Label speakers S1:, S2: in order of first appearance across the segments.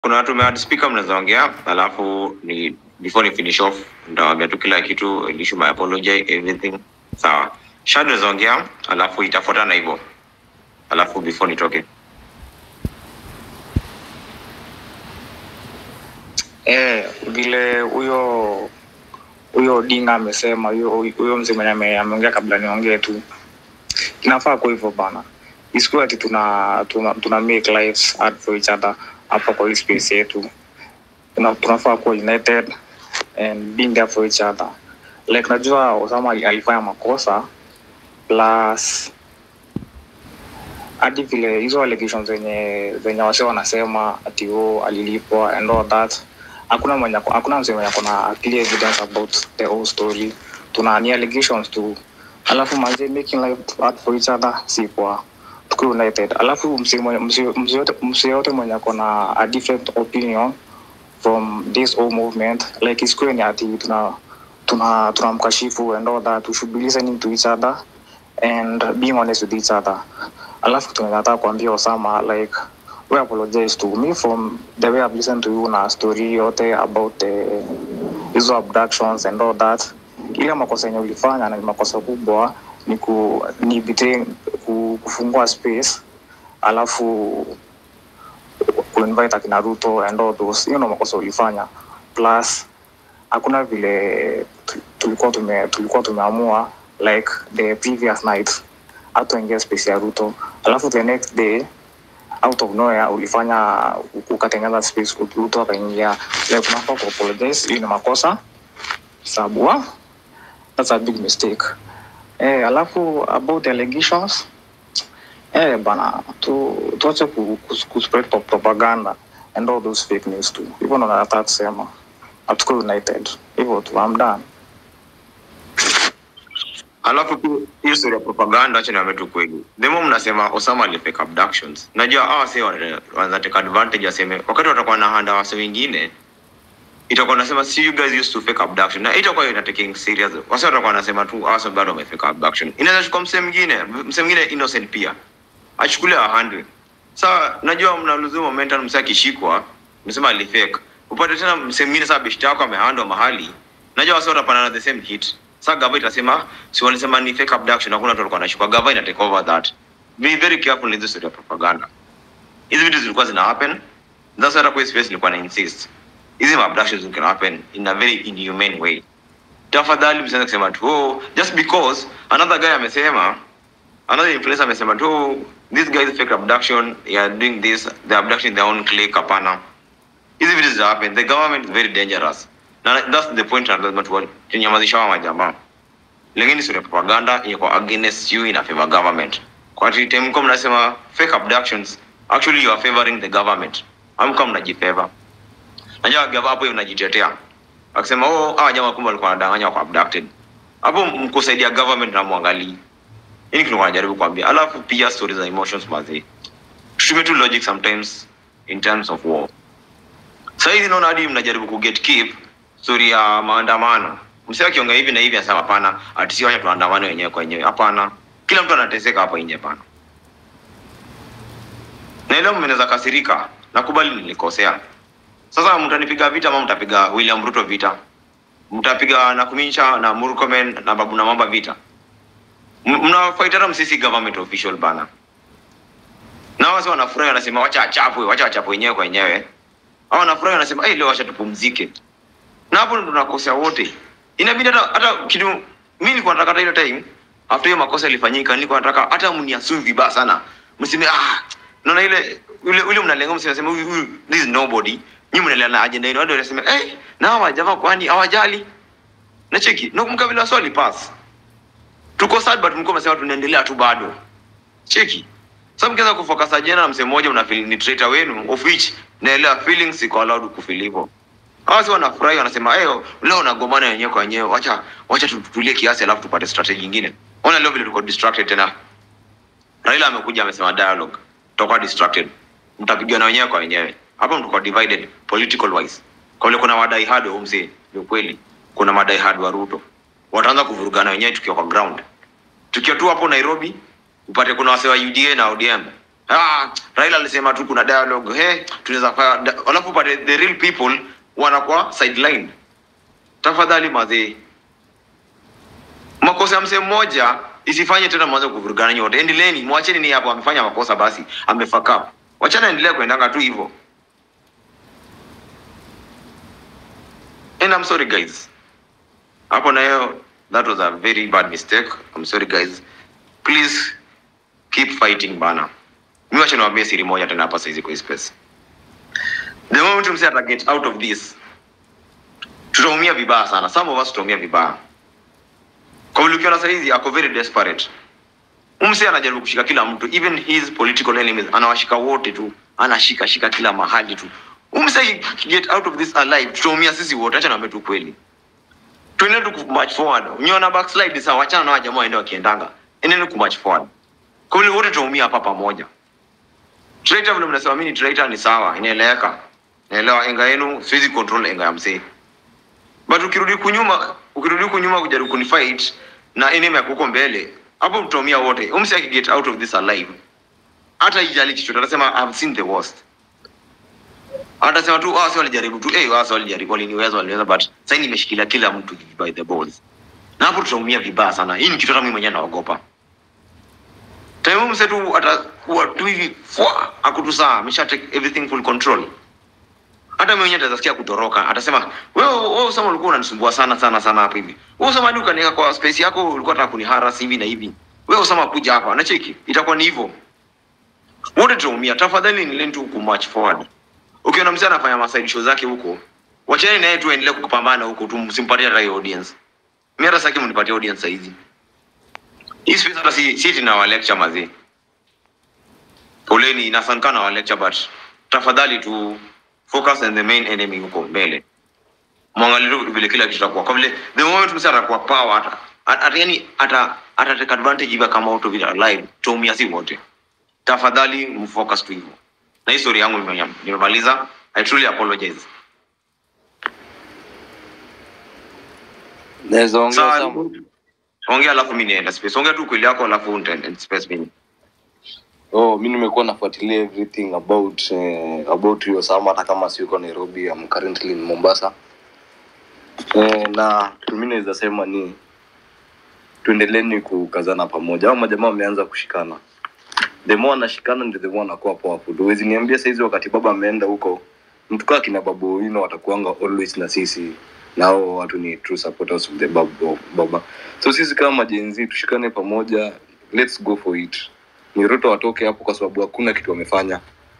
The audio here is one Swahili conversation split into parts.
S1: kuna watu umead speaker mnaweza ongea alafu ni before ni finish off nitawaambia tu kila kitu issue my apology everything sawa shad unaweza ongea alafu itafuatana hivyo alafu before nitoke
S2: Eh, vile huyo huyo Odinga amesema, huyo huyo mzee mwenye ame- ameongea kabla niongee tu, inafaa kwa hivyo bana, isikuwe ati tuna, tuna, tuna make lives hard for each other hapa kwa hii space yetu. Tuna, tunafaa kuwa united and being there for each other. Like najua Osama ali- alifanya makosa plus hadi vile hizo allegations zenye zenye wase wanasema ati o alilipwa and all that hakuna mwenye ako- hakuna msee mwenye akona clear evidence about the whole story tuna ni allegations tu alafu manze making life hard for each other si kwa tuko united alafu msee mwenye- msee- msee yote- msee yote mwenye akona a different opinion from this whole movement like isikuwe ni ati tuna tuna tunamkashifu and all that we should be listening to each other and being honest with each other alafu tunataka kuambia Osama like we apologize to me from the way I've listened to you na story yote about the hizo abductions and all that ile makosa yenye ulifanya na ni makosa kubwa ni ku ni between ku, kufungua space alafu kuinvite akina Ruto and all those hiyo ndo makosa ulifanya plus hakuna vile tu- tulikuwa tume tulikuwa tumeamua like the previous night hatuingia space ya Ruto alafu the next day out of nowhere ulifanya ukatengeneza space Ruto akaingia like unafaa ku apologize hiyo ni makosa sababu wa- that's a big mistake eh alafu about the allegations eh bana tu tuache ku, ku, ku spread pro- propaganda and all those fake news tu hivyo ndo nataka kusema hatuko united hivyo tu I'm done
S1: alafu tu hiyo story ya propaganda acha niambie tu kweli the more mnasema Osama alifake abductions najua hawa sasa wana- wanaweza take advantage waseme wakati watakuwa na handa wase wengine itakuwa nasema see you guys used to fake abduction na itakuwa ina taking serious wase watakuwa wanasema tu hawa sasa bado wamefake abduction inaweza chukua msee mwingine msee mwingine innocent pia achukulie a hundred sasa najua mna lose momentum msee akishikwa msema alifake upate tena msee mwingine sasa beshte yako amehandwa mahali najua wase watapana the same hit sasa gava itasema si walisema ni fake abduction hakuna watu walikuwa wanashikwa gava ina take over that be very careful in this story of propaganda hizi vitu zilikuwa zina happen that's why hata kwa hii space nilikuwa na insist hizi ma abductions can happen in a very inhumane way tafadhali msianze kusema tu oh, just because another guy amesema another influencer amesema tu oh, this guy is fake abduction they are doing this they are abducting their own clique hapana hizi vitu zita happen the government is very dangerous na that's the point na lazima tu tunyamazisha hawa majamaa lakini sio propaganda iko against you in a favor government kwa ati time mko mnasema fake abductions actually you are favoring the government amko mnajifavor najua gava hapo hiyo mnajitetea akisema oh hawa jamaa kumbe walikuwa wanadanganya wako abducted hapo mkusaidia government na mwangalii hii kitu wanajaribu kuambia alafu pia stories za emotions mazee tutumie tu logic sometimes in terms of war sasa hizi naona hadi mnajaribu ku get keep story ya maandamano msee akiongea hivi na hivi anasema hapana ati si wacha tuandamane wenyewe kwa wenyewe hapana kila mtu anateseka hapa nje hapana na leo mnaweza kasirika nakubali nilikosea sasa mtanipiga vita ama mtapiga William Ruto vita mtapiga Nakumincha na Murkomen na Babu na Mamba vita M- mnafight hata msisi government official bana na wase wanafurahi wanasema wacha achapwe wacha achapwe wenyewe kwa wenyewe au wanafurahi wanasema hey, leo wacha tupumzike na hapo ndo tunakosea wote inabidi hata hata kitu mimi nilikuwa nataka hata ile time after hiyo makosa ilifanyika nilikuwa nataka hata mniassume vibaya sana mseme ah naona ile ule ule mnalenga mseme sema huyu huyu this is nobody nyinyi mnalenga na agenda yenu watu wanasema eh na hawa jamaa kwani hawajali na cheki na kumkabila swali pass tuko sad but mko msema tunaendelea tu bado cheki sasa mkianza kufocus ajenda na msemo mmoja una feel ni traitor wenu of which naelewa feelings iko allowed kufeel hivyo hawa si wanafurahi wanasema eh leo unagomana wenyewe kwa wenyewe wacha wacha tutulie kiasi alafu tupate strategy nyingine ona leo vile tuko distracted tena Raila amekuja amesema dialogue tutakuwa distracted mtapigana wenyewe kwa wenyewe hapo mtakuwa divided political wise kwa vile kuna madai hard wa mzee ni ukweli kuna madai hard wa Ruto wataanza kuvurugana wenyewe tukiwa kwa ground tukiwa tu hapo Nairobi upate kuna wase wa UDA na ODM ah, Raila alisema tu kuna dialogue he tunaweza fanya da- alafu pale the real people wanakuwa sideline tafadhali mazee makosa ya msee mmoja isifanye tena mwanze kuvurugana nyote endeleeni mwacheni ni hapo amefanya makosa basi amefuck up wachana endelea kuendanga tu hivyo and I'm sorry guys hapo nayo that was a very bad mistake I'm sorry guys please keep fighting bana mi wacha niwaambie siri moja tena hapa saizi kwa hii space the moment msee ata get out of this tutaumia vibaya sana some of us tutaumia vibaya kwa vile ukiona saizi ako very desperate umse anajaribu kushika kila mtu even his political enemies anawashika wote tu anashika shika kila mahali tu umse get out of this alive tutaumia sisi wote acha niambie tu kweli tuende tu march forward unyona backslide sawa wachana na wajamaa waende wakiendanga endeni ku march forward kwa vile wote tutaumia hapa pamoja traitor vile mnasema mimi ni traitor ni sawa inaeleweka naelewa enga yenu siwezi control enga ya msee but ukirudi kunyuma ukirudi kunyuma kujaribu kunifight na enemy yako huko mbele hapo mtaumia wote umsi akiget out of this alive hata ijali chochote atasema I've seen the worst atasema tu wasi walijaribu tu eh wasi walijaribu waliniweza waliweza but sasa nimeshikilia kila mtu by the balls na hapo tutaumia vibaya sana hii ni kitu hata mimi mwenyewe naogopa time mse tu atakuwa tu hivi fwa akutusaa amesha take everything full control hata mimi mwenyewe atasikia kutoroka atasema wewe wewe usema ulikuwa unanisumbua sana sana sana hapa hivi wewe usema hadi ukaniweka kwa space yako ulikuwa unataka kuniharas hivi na hivi wewe usema kuja hapa na cheki itakuwa ni hivyo wote tutaumia tafadhali ni learn tu ku march forward ukiona mzee anafanya maside show zake huko wacheni naye tu endelee kupambana huko tu msimpatie hata hiyo audience mimi hata saki mnipatie audience saizi hii space hata si si tuna wa lecture mazee poleni inasankana wa lecture but tafadhali tu focus on the main enemy huko mbele mwangalie tu vile kila kitu kitakuwa kwa vile the moment msee atakuwa power ata ata yani ata ata take advantage hivi kama auto vile alive tuumia si wote tafadhali mfocus tu hivyo na hii story yangu nime- nimemaliza i truly apologize
S3: naweza ongea
S1: sawa
S3: sama
S1: ongea alafu mimi nienda space ongea tu kweli yako alafu nitaenda space mimi
S3: oh mi nimekuwa nafuatilia everything about eh, about hiyo sama hata kama siko nairobi I'm currently in mombasa eh, na kitu mi naweza sema ni tuendeleni kukazana pamoja au majamaa wameanza kushikana the more anashikana ndio the more anakuwa powerful huwezi niambia saizi wakati baba ameenda huko mtu kaa kina babu wino watakuanga always na sisi na hao watu ni true supporters of the babu, baba so sisi kama majenzi tushikane pamoja let's go for it ni ruto watoke hapo kwa sababu hakuna kitu wamefanya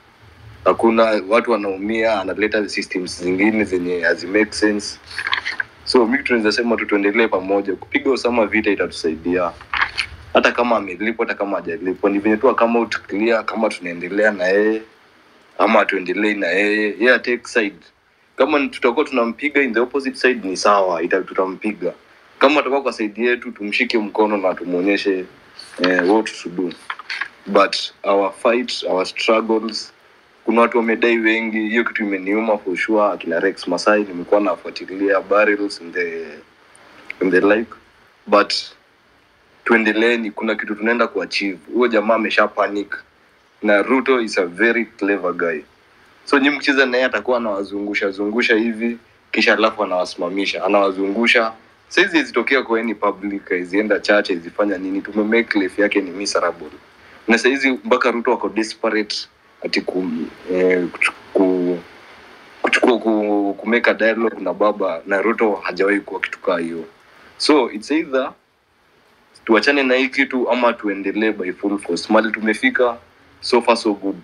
S3: hakuna watu wanaumia analeta systems zingine zenye hazi make sense so mi tunaweza sema tu tuendelee pamoja kupiga usama vita itatusaidia hata kama amelipwa hata kama hajalipwa ni venye tu kama out clear kama tunaendelea na yeye ama tuendelei na yeye yeye take side kama ni- tutakuwa tunampiga in the opposite side ni sawa ita tutampiga kama atakuwa kwa side yetu tumshike mkono na tumuonyeshe eh, what to do but our fight our struggles kuna watu wamedai wengi hiyo kitu imeniuma for sure akina rex masai nimekuwa nafuatilia barrels in the, in the like but tuendeleeni kuna kitu tunaenda kuachieve huyo jamaa amesha panic na ruto is a very clever guy so nyi mkicheza naye atakuwa anawazungusha zungusha hivi kisha alafu anawasimamisha anawazungusha saizi izitokea kwa any public izienda church izifanya nini tumemake life yake ni miserable na saizi mpaka ruto ako desperate ati ku, eh, kuchu- ku, kuchukua ku, kumeka dialogue na baba na ruto hajawahi kuwa kitu kaa hiyo so it's either tuachane na hii kitu ama tuendelee by full force mali tumefika so far so good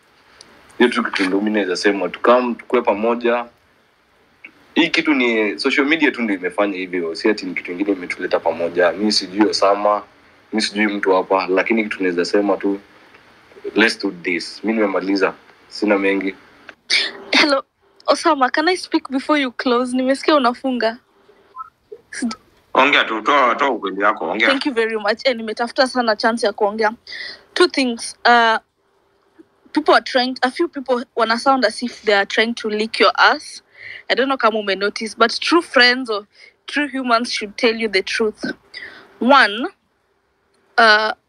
S3: hiyo tu kitu ndo mi naweza sema tukam tukue pamoja hii kitu ni social media tu ndio imefanya hivyo si ati ni kitu ingine imetuleta pamoja mi sijui osama mi sijui mtu hapa lakini kitu naweza sema tu let's do this mi nimemaliza sina mengi
S4: Hello, Osama, can I speak before you close? Nimesikia unafunga.
S1: ongea tu toa toa ukweli yako ongea
S4: Thank you very much. Eh, nimetafuta sana chance ya kuongea. Two things. Uh, people are trying, a few people wanna sound as if they are trying to lick your ass. I don't know kama ume notice, but true friends or true humans should tell you the truth. One, uh,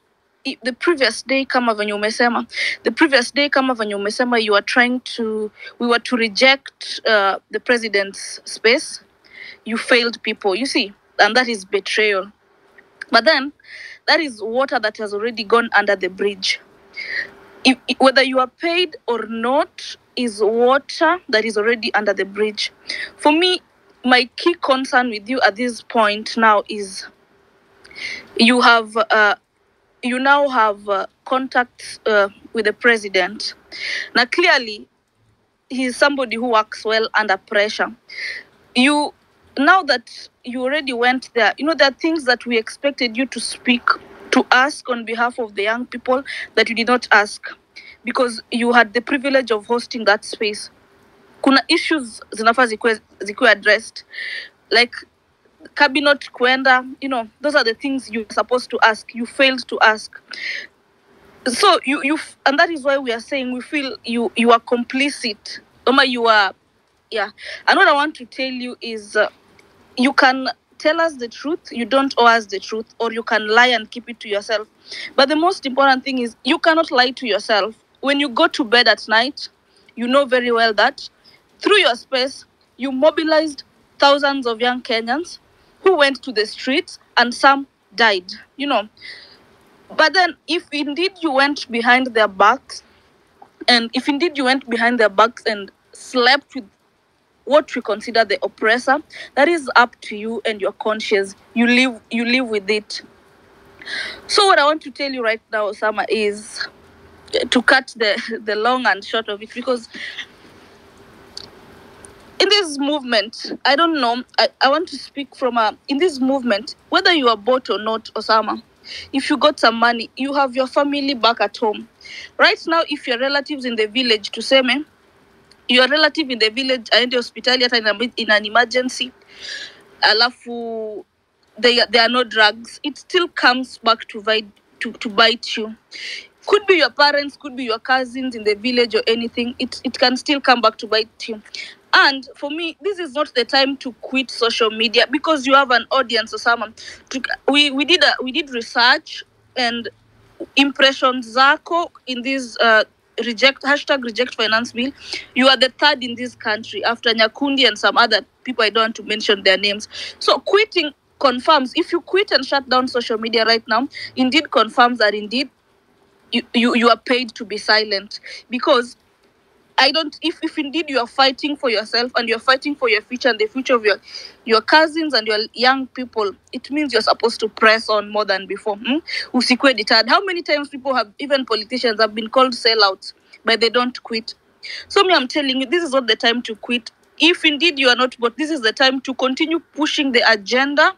S4: i- the previous day kama venye umesema the previous day kama venye umesema you are trying to we were to reject uh, the president's space you failed people you see and that is betrayal but then that is water that has already gone under the bridge if, if- whether you are paid or not is water that is already under the bridge for me my key concern with you at this point now is you have uh, you now have uh, contacts uh, with the president now clearly he's somebody who works well under pressure you now that you already went there you know there are things that we expected you to speak to ask on behalf of the young people that you did not ask because you had the privilege of hosting that space kuna issues zinafaa zikuwe zikuwe addressed like cabinet kuenda you know those are the things you're supposed to ask you failed to ask so you you f- and that is why we are saying we feel you you are complicit Oma, you are yeah and what i want to tell you is uh, you can tell us the truth you don't owe us the truth or you can lie and keep it to yourself but the most important thing is you cannot lie to yourself when you go to bed at night you know very well that through your space you mobilized thousands of young kenyans who went to the streets and some died you know but then if indeed you went behind their backs and if indeed you went behind their backs and slept with what we consider the oppressor that is up to you and your conscience you live you live with it so what i want to tell you right now osama is uh, to cut the the long and short of it because in this movement i don't know i, I want to speak from a in this movement whether you are bought or not osama if you got some money you have your family back at home right now if your relatives in the village tuseme your relative in the village aende hospitali hata in, a- in an emergency alafu they, there are no drugs it still comes back to, bite to, to bite you could be your parents could be your cousins in the village or anything it, it can still come back to bite you and for me this is not the time to quit social media because you have an audience or someone to, we, we did a, we did research and impressions zako in this uh, reject hashtag reject finance bill you are the third in this country after nyakundi and some other people i don't want to mention their names so quitting confirms if you quit and shut down social media right now indeed confirms that indeed you, you, you are paid to be silent because I don't if, if indeed you are fighting for yourself and you're fighting for your future and the future of your your cousins and your young people, it means you're supposed to press on more than before. Hmm? Usikwe deterred. How many times people have even politicians have been called sellouts, but they don't quit. So me, I'm telling you, this is not the time to quit. If indeed you are not, but this is the time to continue pushing the agenda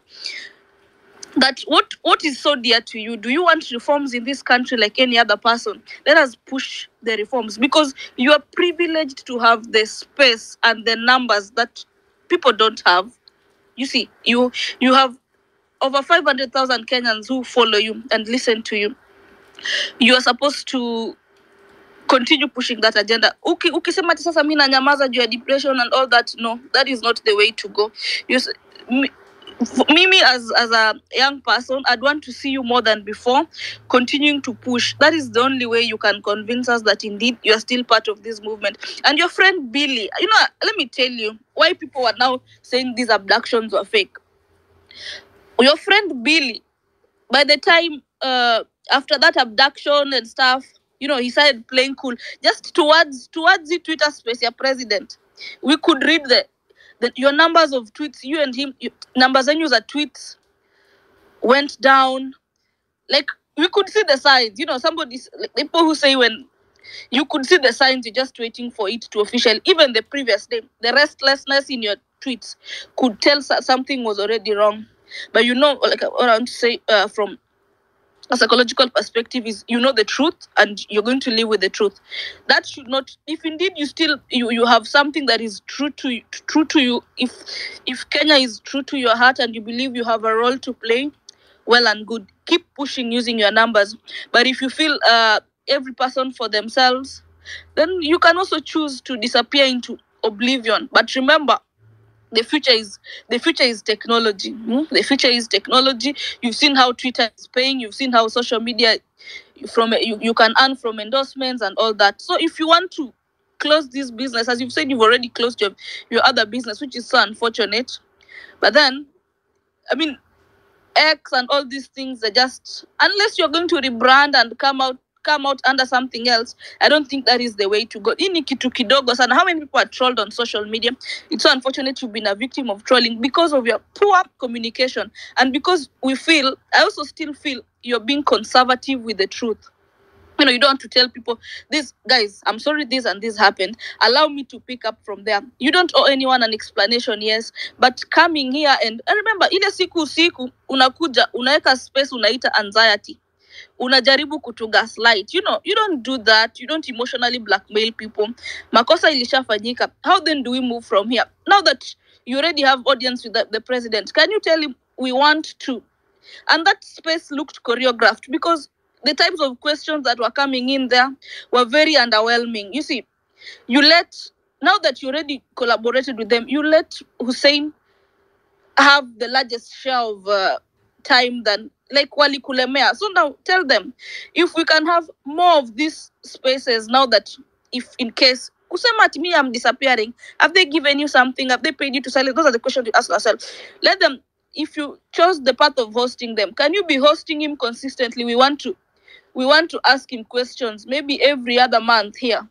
S4: that what what is so dear to you do you want reforms in this country like any other person let us push the reforms because you are privileged to have the space and the numbers that people don't have you see you you have over 500000 kenyans who follow you and listen to you you are supposed to continue pushing that agenda Uki, ukisema ati sasa mi nanyamaza juu ya depression and all that no that is not the way to go you, s- mi- f- mimi as as a young person i'd want to see you more than before continuing to push that is the only way you can convince us that indeed you are still part of this movement and your friend billy you know let me tell you why people are now saying these abductions were fake your friend billy by the time uh after that abduction and stuff you know he started playing cool just towards towards the twitter space your president we could read the, the your numbers of tweets you and him you, numbers and user tweets went down like we could see the signs you know somebody s- like people who say when you could see the signs you're just waiting for it to official even the previous day the restlessness in your tweets could tell so- something was already wrong but you know like what i want to say uh, from a psychological perspective is you know the truth and you're going to live with the truth that should not if indeed you still you, you have something that is true to you true to you if if kenya is true to your heart and you believe you have a role to play well and good keep pushing using your numbers but if you feel uh every person for themselves then you can also choose to disappear into oblivion but remember the future is the future is technology mm? the future is technology you've seen how twitter is paying you've seen how social media from you, you can earn from endorsements and all that so if you want to close this business as you've said you've already closed your your other business which is so unfortunate but then i mean x and all these things are just unless you're going to rebrand and come out come out under something else i don't think that is the way to go hii ni kitu kidogo sana how many people are trolled on social media it's so unfortunate you've been a victim of trolling because of your poor communication and because we feel i also still feel you're being conservative with the truth you know you don't want to tell people this guys i'm sorry this and this happened allow me to pick up from there you don't owe anyone an explanation yes but coming here and, and remember ile siku usiku unakuja unaweka space unaita anxiety unajaribu kutu gaslight you know you don't do that you don't emotionally blackmail people makosa ilishafanyika how then do we move from here now that you already have audience with the, the president can you tell him we want to and that space looked choreographed because the types of questions that were coming in there were very underwhelming you see you let now that you already collaborated with them you let hussein have the largest share of uh, time than like walikulemea so now tell them if we can have more of these spaces now that if in case kusema ati me i'm disappearing have they given you something have they paid you to silence those are the questions you ask ourselves let them if you chose the path of hosting them can you be hosting him consistently we want to we want to ask him questions maybe every other month here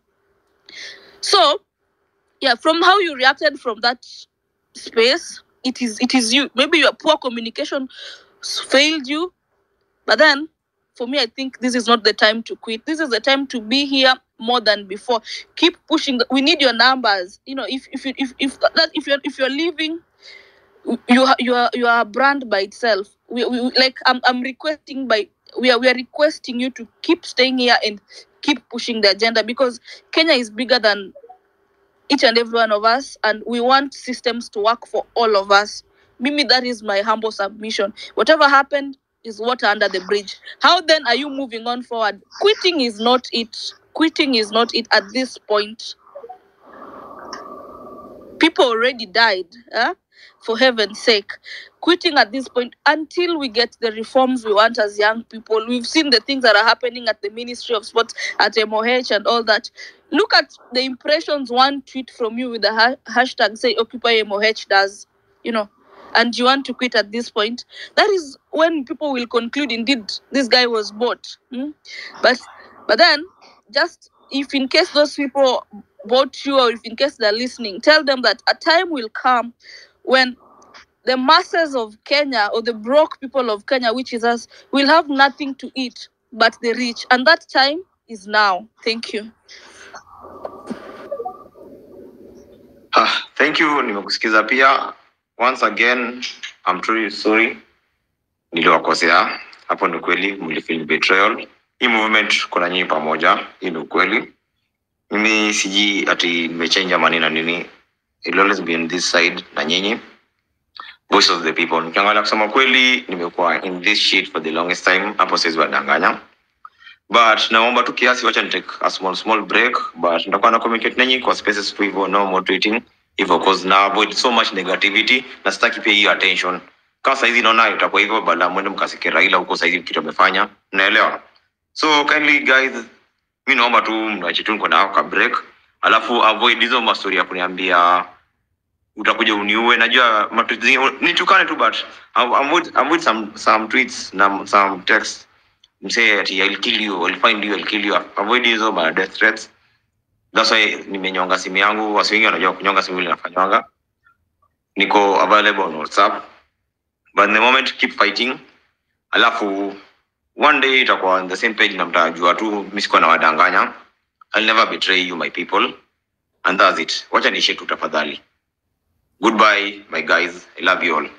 S4: so yeah from how you reacted from that space it is it is you maybe your poor communication s- failed you but then for me i think this is not the time to quit this is the time to be here more than before keep pushing the, we need your numbers you know if if you if if that if you're if you're leaving you are you are you are a brand by itself we, we we- like i'm i'm requesting by we are we are requesting you to keep staying here and keep pushing the agenda because kenya is bigger than each and every one of us and we want systems to work for all of us mimi that is my humble submission whatever happened is water under the bridge how then are you moving on forward quitting is not it quitting is not it at this point people already died huh? for heaven's sake quitting at this point until we get the reforms we want as young people we've seen the things that are happening at the ministry of sports at moh and all that look at the impressions one tweet from you with the ha- hashtag say occupy moh does you know and you want to quit at this point that is when people will conclude indeed this guy was bought hmm? but but then just if in case those people bought you or if in case they're listening tell them that a time will come when the masses of kenya or the broke people of kenya which is us will have nothing to eat but the rich and that time is now thank you
S1: Ah, thank you nimekusikiza pia once again I'm truly sorry niliwakosea hapo ni kweli mlifeel betrayal hii movement kuna nyinyi pamoja hii ni ukweli mimi siji ati nimechange amani na nini It'll always be on this side na nyinyi voice of the people nikiangalia kusema kweli nimekuwa in this shit for the longest time hapo siwezi wadanganya but naomba tu kiasi wacha nitake a small small break but nitakuwa na communicate nanyi kwa spaces tu hivyo no more tweeting hivyo cause na avoid so much negativity na sitaki pia hiyo attention kama saizi naona itakuwa hivyo baada mwende mkasike raila huko saizi kitu amefanya naelewa so kindly guys mi naomba tu mnache tu niko na ka break alafu avoid hizo mastori ya kuniambia utakuja uniue najua matu- zi- nitukane tu but avoid, avoid some, some tweets na some text msee ati I'll kill you, I'll find you, I'll kill you. Avoid hizo ma death threats. That's why nimenyonga simu yangu. Wasi wengi wanajua kunyonga simu vile nafanywanga. Niko available on WhatsApp. But in the moment keep fighting. Alafu one day itakuwa on the same page na mtajua tu mimi sikuwa nawadanganya. I'll never betray you my people. And that's it. Wacha niishie tu tafadhali. Goodbye my guys. I love you all.